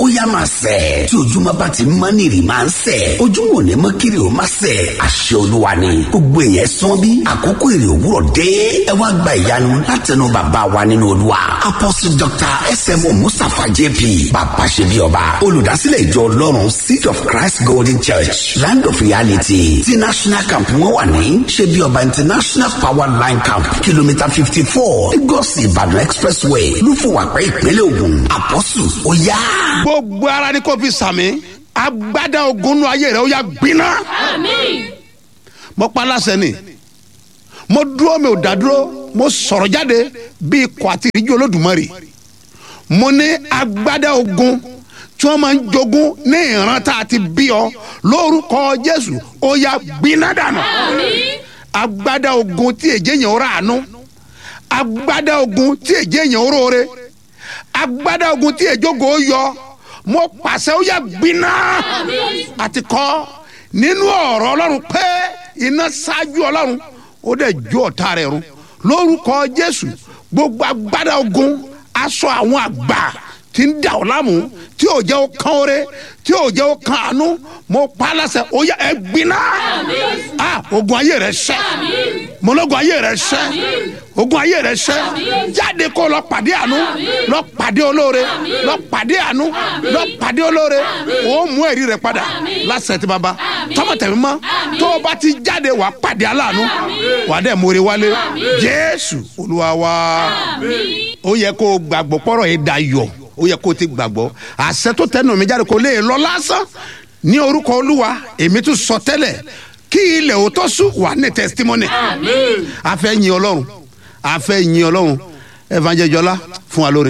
ó yá máa sẹ̀ tí ojúmọ́ bá ti mọ́ nìrì máa ń sẹ̀ ojúmọ́ ò ní mọ́ kiri ó máa sẹ̀ àṣẹ olúwa ni gbogbo èèyàn sán bí àkókò èrè òwúrọ̀ dé ẹ wá gba ìyanu látẹnu bàbá wa nínú olúwa apostle dr smo mustapha jp bàbá ṣe bí ọba olùdásílẹ̀ ìjọ ọlọ́run seed of christ golden church land of reality ti national camp wọn wà ní ṣe bí ọba international power line camp kìlómítà fifty four lagos ìbàdàn expressway lúfọwàpẹ ìpínlẹ̀ ògùn àpọ́sù ó yá. gbogbo ara ni kò fi sàmì agbada ogun nu ayé rẹ ó yà gbiná. mo pa aláṣẹ ni mo dúró mi ò dá dúró mo sọ̀rọ̀ jáde bí ikọ̀ àti ìríjú olódùmarè mo ní agbada ogun tí wọ́n máa ń jogún ní ìran tá a ti bí ọ lórúkọ jésù ó yà gbiná dànù agbada ogun tí èjé yẹn ó rà àánú agbada ogun tí èjé yẹn ó róore agbada ogun tí èjókòó yọ mo pàṣẹ ó yà gbiná àti kọ́ nínú ọ̀rọ̀ ọlọ́run pé iná ṣáájú ọlọ́run ó dẹ̀ jó ọ̀tá rẹ̀ run lórúkọ jésù gbogbo agbada ogun aṣọ àwọn àgbà tí ń dà ọ́ láàmú tí ò jẹ́ ó kán oore tí ò jẹ́ ó kán àánú mo pa á láṣẹ ó yà ẹ gbiná ah ogun ayé rẹ ṣẹ mọlọgùn ayé rẹ ṣẹ ogun ayé rẹ ṣẹ jáde kó lọ pàdé àánú lọ pàdé olóore lọ pàdé àánú lọ pàdé olóore ó mú ẹ̀rí rẹ padà láṣẹ tí baba tọmọtẹmí mọ tó o bá ti jáde wàá pàdé aláàánú wàá dẹ̀ mórí wálé jésù olúwa wa ó yẹ kó o gbàgbọ́ pọ́rọ̀ yìí dayọ̀ ó yẹ kó o ti gbàgbọ́ àṣẹ tó tẹnu mi jáde kó lè lọ lásán ní orúkọ olúwa èmi tún sọ tẹ́lẹ̀ kí ilẹ̀ ò tó sùn wà ní testimony a fẹ́ yin ọlọ́run a fẹ́ yin ọlọ́run evangelist jọlá fún wa lórí.